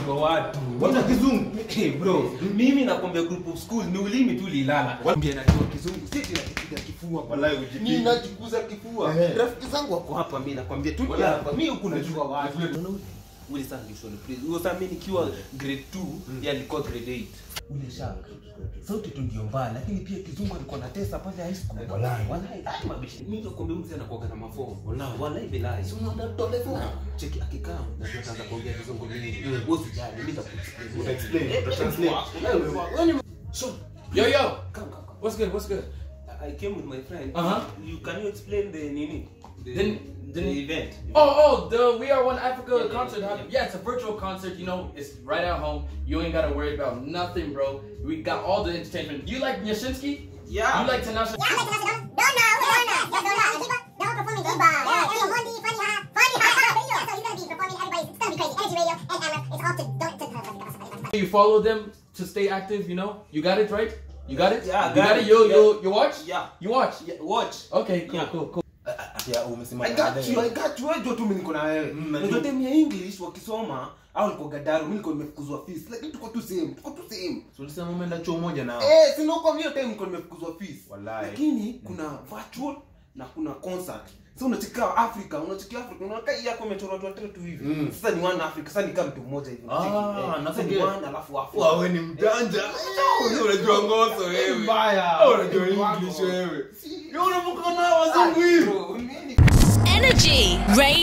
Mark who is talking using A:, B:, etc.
A: kwa watu
B: Wacha kizungu.
A: hey, bro mimi nakwambia group of school ni ulimi tu lilala Mwambie najua kizungu si ati nakipiga kifua bro.
B: Wallahi ujipige.
A: mimi najikuza kifua
B: Ehe.
A: rafiki zangu wako hapa mimi nakwambia tu
B: Wallahi.
A: hapa mimi huku najua watu ule sana nilishoni please huyo sana mimi nikiwa grade 2 yeye alikuwa grade 8 ule shaka sauti tu ndio mbaya lakini pia kizungu alikuwa na tesa pale high school
B: Wallahi.
A: wallahi ai mabishi mimi nakwambia mzee anakuwa na mafomu wallahi wallahi bilahi si unaona tole fomu cheki akikaa na tutaanza kuongea kizungu mimi wewe usijali mimi nitakuexplain
B: Uta explain,
A: Eh,
B: uta
A: eh,
B: translate.
A: wewe- wewe ni- So,
C: Yo, yo.
A: come, come, come.
C: What's good? What's good?
A: I came with my friend.
C: Uh-huh.
A: You can you explain the nini? The,
C: Then-
A: the
C: then-
A: event.
C: Oh, oh, the We Are One Africa
A: Yeah, yeah,
C: concert.
A: yeah,
C: huh?
A: yeah.
C: Yeah, it's a virtual concert. You know, it's right at home. You ain't gotta worry about nothing, bro. We got all the entertainment. Do you like Yashinsky?
A: Yeah.
C: You like Tanasha?
D: Yeah, I like Tanasha Donna. Donna, Donna, yes, Donna. And Kiba, they're all performing Kiba. Yeah, yeah, Mondi, Funny Ha, Funny Ha. Yeah, so he's gonna be performing. Everybody's it's gonna be crazy. Energy Radio and Amra. It's all to don't to.
C: You follow them to stay active. You know, you got it right. You got it.
A: Yeah, I
C: you
A: got
C: got
A: it.
C: it. You
A: Yeah.
C: you you watch.
A: Yeah.
C: You watch.
A: Yeah, watch.
C: Okay, cool,
A: Yeah.
C: cool, cool.
B: Yeah, umesema
A: I got you, I got you. Wewe tu mimi niko na wewe.
B: Mm,
A: Unajua
B: najua.
A: time ya English wakisoma au niko Gadaru, mimi niko nimefukuzwa fees. Lakini tuko tu same, tuko tu same.
B: So ulisema umeenda chuo moja nao.
A: Eh, si ndio kwa hiyo time niko nimefukuzwa fees.
B: Wallahi.
A: Lakini kuna virtual na kuna concert. Sasa unachika Africa, unachika Africa, unakaa hii yako imechorwa watu watatu hivi.
B: Mm.
A: Sasa ni one Africa, sasa ni kama mtu mmoja hivi.
B: Ah,
A: unacheki. Eh,
B: na
A: sasa ni
B: forget.
A: one alafu Africa.
B: Wawe ni mjanja. Wewe unajua ngoso wewe.
A: Mbaya.
B: Wewe unajua English wewe. Wewe unavuka na wazungu hivi.
A: Bro, mimi
E: Energy. Ray